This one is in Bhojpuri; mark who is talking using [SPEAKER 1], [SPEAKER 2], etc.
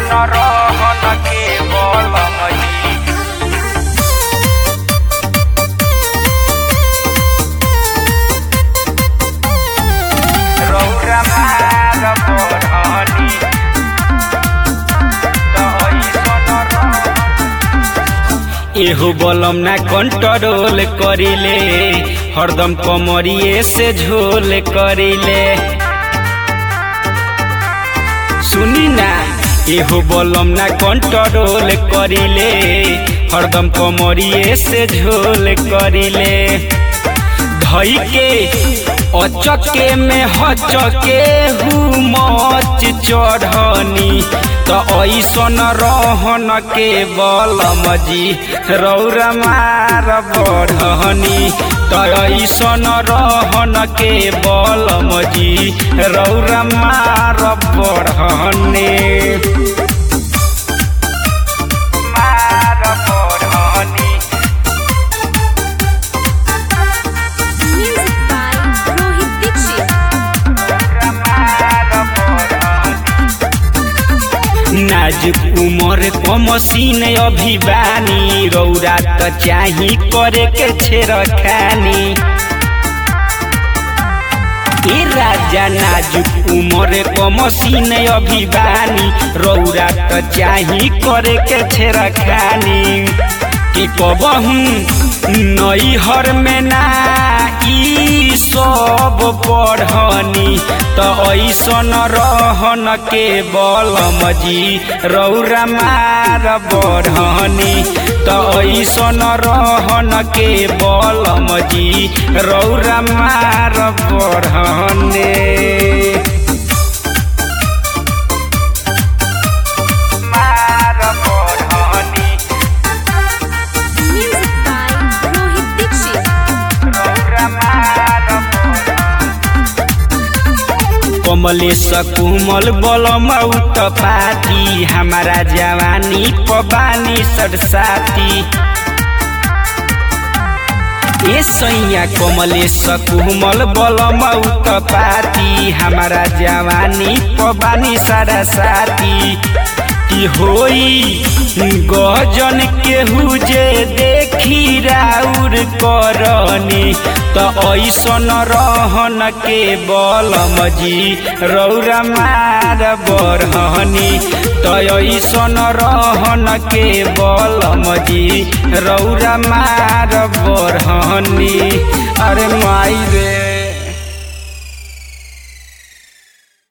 [SPEAKER 1] ऐसन रहन के बलमजी रौरा मार बरहनी त ऐसन रहन एहो बलम ना कंट्रोल करिले हरदम कमरिए से झोल करिले सुनी ना एहो बलम ना कंट्रोल करिले हरदम कमरिए से झोल करिले धई के अचके में हचके हु मच चढ़नी त ऐसन रहन के बलमजी रौरा मार बढ़नी त ऐसन रहन के बलमजी रौरा मार बढ़ने मार बढ़नी
[SPEAKER 2] Music by Rohit Dixit.
[SPEAKER 1] नाजुक उमर क मसीन अभी बानी रौरा त चाही करे के छेर खानी ए राजा नाजुक उमर क मसीन अभी बानी रौरा त चाही करे के छेर खानी कि कबहू नैहर में ना ई सब पढ़नी त ऐसन रहन के बलमजी रौरा मार बढ़नी त ऐसन रहन के बलमजी रौरा मार बढ़ने मार बढ़नी
[SPEAKER 2] Music by Rohit Dixit.
[SPEAKER 1] Kamlesh कुमल बलम उत पाती हमारा जवानी पबानी सरसाती ए सैया कमलेश कुमल बलम उत पाती हमारा जवानी पबानी सरसाती की होई गजन केहू जे देखी राउर करनी त ऐसन रहन के बलमजी रौरा मार बरहनी त ऐसन रहन के बलमजी रौरा मार बरहनी अरे माई रे